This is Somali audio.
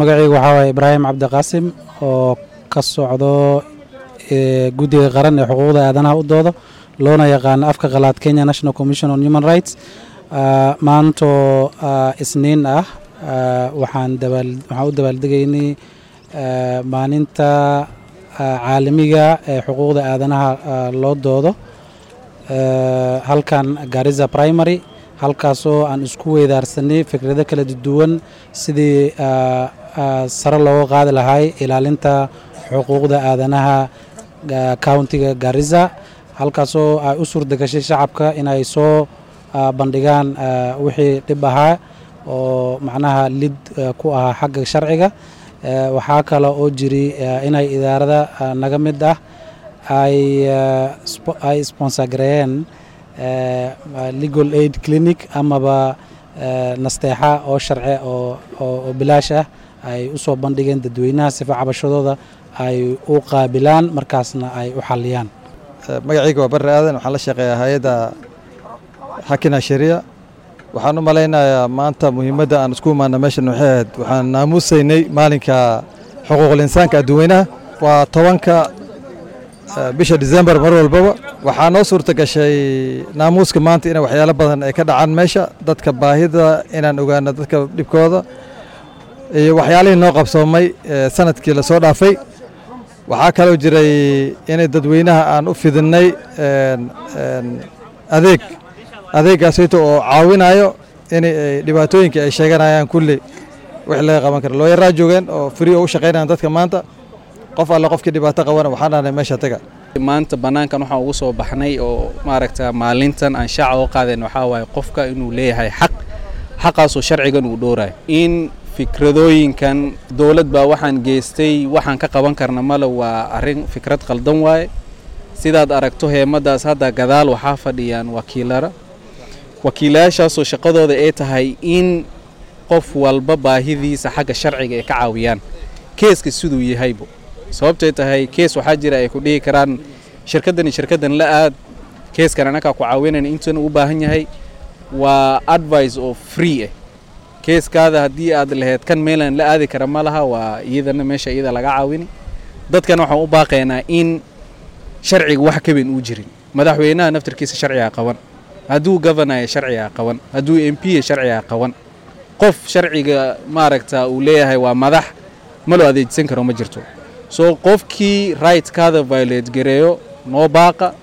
magacaygu waxaa waaye ibraahim cabdiqaasim oo ka socdo guddiga qaran ee xuquuqda aadanaha u doodo loona yaqaano afka qalaad kenya national commission on human rights maantoo isniin ah waxaan waxaan u dabaaldegaynay maalinta caalamiga ee xuquuqda aadanaha loo doodo halkan gariza primary halkaasoo aan isku weydaarsanay fikrado kala duwan sidii sare looga qaadi lahay ilaalinta xuquuqda aadanaha countiga gariza halkaasoo ay u suurta gashay shacabka inay soo bandhigaan wixii dhib ahaa oo macnaha lid ku ahaa xagga sharciga waxaa kale oo jiri inay idaarada naga mid ah ay sponsorgareeyeen legal aid clinic amaba nasteexa oo sharce oo bilaash ah ay u soo bandhigeen dadweynaha sifa cabashadooda ay u qaabilaan markaasna ay u xaliyaan magacayga waa barre aadan waxaan la shaqeeyaa hay-adda xakina shariya waxaan u malaynayaa maanta muhiimadda aan isku imaana meeshan waxay ahayd waxaan naamuusaynay maalinka xuquuqul insaanka adduweynaha waa tobanka bisha december mar walbaba waxaa noo suurta gashay naamuuska maanta in waxyaalo badan ay ka dhacaan meesha dadka baahida inaan ogaano dadka dhibkooda iyo waxyaalihii noo qabsoomay sanadkii lasoo dhaafay waxaa kaloo jiray inay dadweynaha aan u fidinnay adeeg adeeggaasayto oo caawinayo in dhibaatooyinka ay sheeganayaan kulli wix laga qaban kara looyaraa joogeen oo free oo u shaqaynayaan dadka maanta qof alle qofkii dhibaato qabana waxaan dhahnay meesha taga maanta bannaankan waxaan ugu soo baxnay oo maaragta maalintan aan shaaca oo qaadeen waxaa waaye qofka inuu leeyahay xaq xaqaasoo sharcigan uu dhowrayo in fikradooyinkan dowlad baa waxaan geystay waxaan ka qaban karna male waa arrin fikrad qaldan waaye sidaad aragto heemadaas hadda gadaal waxaa fadhiyaan wakiilara wakiilayaashaasoo shaqadooda ay tahay in qof walba baahidiisa xagga sharciga ay ka caawiyaan keeska siduu yahaybo sababtay tahay kees waxaa jira ay ku dhihi karaan shirkaddan iyo shirkaddan la aad keeskan anakaa ku caawinayna intan u baahan yahay waa advice oo free ah keeskaada haddii aad lahayd kan meelaan la aadi kara ma laha waa iyadana meesha iyada laga caawini dadkana waxaan u baaqaynaa in sharciga wax kaben uu jirin madaxweynaha naftarkiisa sharcigaa qaban hadduu governaya sharcigaa qaban hadduu m p sharcigaa qaban qof sharciga maaragta uu leeyahay waa madax ma loo adeegsan karo ma jirto soo qofkii rightkaada violate gareeyo noo baaqa